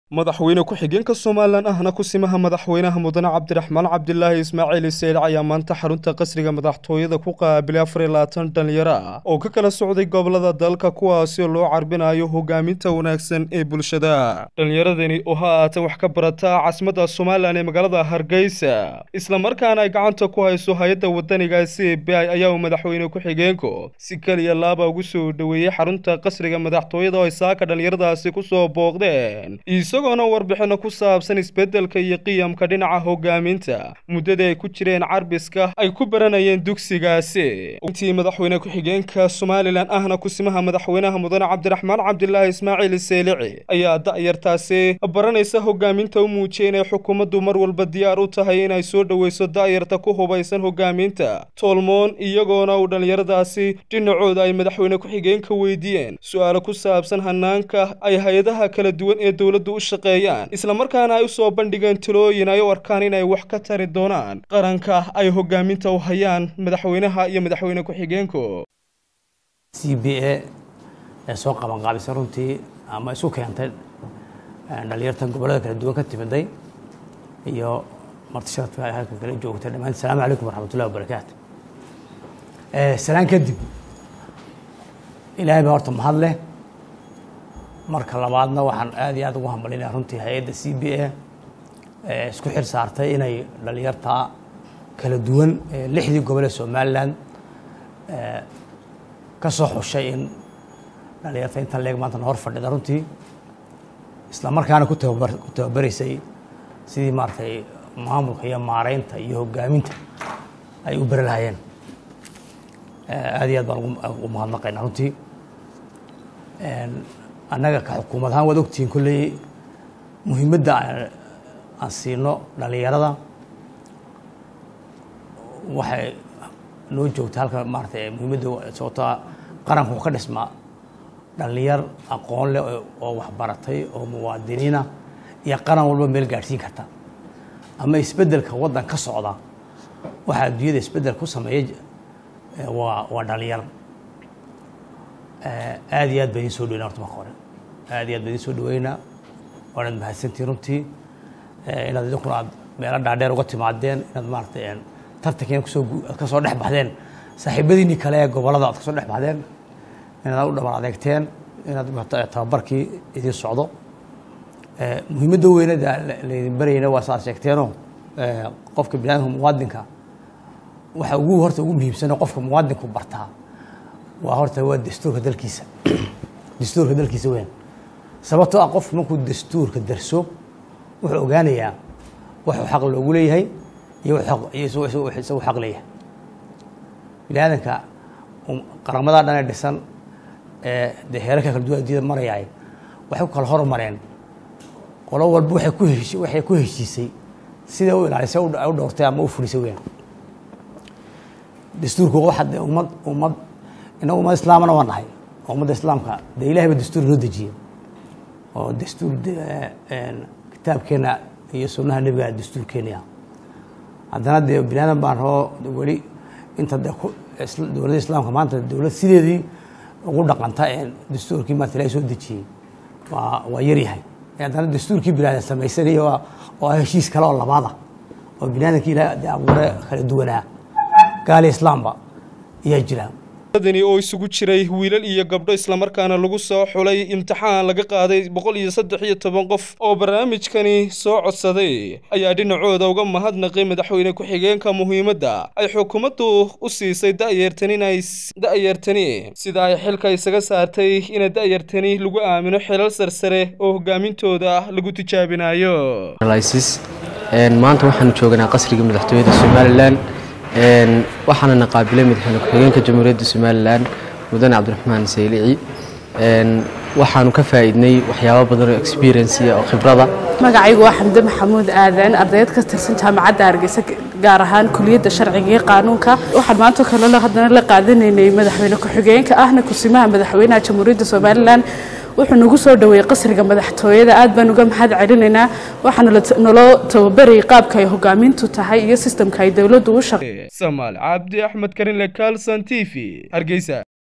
madaxweyne ku-xigeenka somalilan ahna kusimaha madaxweynaha mudane cabdiraxmaan cabdilaahi ismaaciil iseyl ayaa maanta xarunta qasriga madaxtooyada ku qaabilay afar iyo labaatan dhalinyaro ah oo ka kala socday gobolada dalka kuwaasi oo loo carbinayo hogaaminta wanaagsan ee bulshada dhalinyaradani oo ha ahaatee wax ka barata caasimadda somalilan ee magaalada hargeysa islamarkaana ay gacanta ku hayso hay-adda wadaniga c b i ayaa uu madaxweyne ku-xigeenku si keliya laaba ugu soo dhoweeyey xarunta qasriga madaxtooyada oo ay saaka dhalinyaradaasi kusoo booqdeen isagoona warbixino ku saabsan isbeddelka iyo qiyamka dhinaca hogaaminta muddadii ay ku jireen carbiska ay ku baranayeen dugsigaasi intii madaxweyne ku-xigeenka somalilan ahna kusimaha madaxweynaha mudane cabdiraxmaan cabdilaahi ismaaciil seelici ayaa da'yartaasi baranaysa hogaaminta u muujiyay inay xukuumaddu mar walba diyaar u tahay inay soo dhoweyso da'yarta ku hubaysan hogaaminta tolmoon iyagoona uu dhallinyaradaasi dhinacooda ay madaxweyne ku-xigeenka weydiiyeen su-aalo ku saabsan hanaanka ay hay-adaha kala duwan ee dowladdu u shaqeeyaan islamarkaana ay u soo bandhigeen talooyin ay u arkaan inay wax ka tari doonaan qaranka ay hogaaminta u hayaan madaxweynaha iyo madaxweyne ku-xigeenku c b a ee soo qabanqaabisay runtii ama isu keentay dhalinyartan gobollada kala duwan ka timiday iyo martishaadka ay halka kala joogtay dhammaan asalaamu calaykum waraxmatullahi wabarakaatu salaan kadib ilaahay baa horta mahad leh marka labaadna waxaan aad iyo aad ugu hambalinaya runtii hay-adda c b a ee isku xil saartay inay dhalinyarta kala duwan ee lixdii gobol ee somalilan ka soo xushay in dhalinyarta intan leeg maanta na hor fadhida runtii isla markaana ku tababar ku tababaraysay sidii maaragtay maamulka iyo maareynta iyo hogaaminta ay u beri lahaayeen aad iyo aad baan ugu mahadnaqaynaa runtii annaga ka xukuumad ahaan waad ogtihiin kolley muhiimadda aan siino dhalinyarada waxay noo joogta halka maaratay muhiimadda sababtoa qaranku wuxuu ka dhismaa dhalinyar aqoon leh oo waxbaratay oo muwaadiniina iyo qaran walba meel gaadhsiin karta ama isbeddelka waddan ka socda waxaa adduunyada isbeddel ku sameeya waa waa dhalinyar aad iyo aad baa idin soo dhaweyna horta marka hore aad iyo aad baa idin soo dhaweynaa waanaad mahadsantihin runtii inaad idinkuna aad meelo dhaadheer uga timaadeen inaad maaratay tartankiina kusoo aad ka soo dhex baxdeen saaxiibadiinii kale ee gobollada aad ka soo dhex baxdeen inaad u dhabar adeegteen inaad tababarkii idin socdo muhiimadda weynada laydin barayna waa saaad sheegteenoo qofka biniadamka muwaadinka waxa ugu horta ugu muhiimsano qofka muwaadinku bartaa waa horta waa dastuurka dalkiisa dastuurka dalkiisa weyn sababtoo ah qofku markuu dastuurka darso wuxuu ogaanayaa waxuu xaq loogu leeyahay iyo isagu xaq leeyahay bini aadanka qaramadaa dhan ee dhisan ee dee heerarka kala duwan addunyada marayaay waxay ku kala hormareen qolo walba waxay ku heshi waxay ku heshiisay sida u ilaalisay u dhowrtay ama u fulisay weyn dastuurku waxa dee ummad ummad inagu ummad islaamana waa nahay oo ummadda islaamka dee ilahay ba dastuur noo dejiyey oo dastuur kitaabkeena iyo sunnaha nebiga dastuurkeenia haddana dee bini aadan baan rabo weli inta de dowladda islaamka maanta dowlad sideedii ugu dhaqanta ee dastuurkii maanta ilahay soo dejiyey waa waa yaryahay haddana dastuurkii bini aadan samaysanaya oo heshiis kale oo labaada oo bini aadankii ilahay de abuure kala duwanaa gaali islaamba ayaa jira dani oo isugu jiray wiilal iyo gabdho islamarkaana lagu soo xulay imtixaan laga qaaday boqol iyo saddex iyo toban qof oo barnaamijkani soo codsaday ayaa dhinacooda uga mahadnaqay madaxweyne ku-xigeenka muhiimadda ay xukuumaddu u siisay da'yartani inay da'yartani sida ay xilka isaga saartay ina da'yartani lagu aamino xilal sarsare oo hogaamintooda lagu tijaabinayo maanta waxaanu jooganaa qasriga madaxtooyada somalilan waxaanana qaabilay madaxweyne ku-xigeenka jamhuuriyadda somalilan mudane cabdiraxmaan saylici waxaanu ka faa'iidnay waxyaabo badan oo experience oo khibrada magacaygu waa xamde maxamuud aadan ardayd ka tirsan jaamacadda hargeysa gaar ahaan kuliyadda sharciga iyo qaanuunka waxaan maanta kalena haddana la qaadanaynay madaxweyne ku-xigeenka ahna kusimaha madaxweynaha jamhuuriyadda somalilan wuxuu nagu soo dhaweeyey qasriga madaxtooyada aad baan uga mahad celinaynaa waxaana naloo tababarayay qaabka ay hogaamintu tahay iyo sistamka ay dowladdu u shaqe samaal cabdi axmed karinle kalson t v hargeysa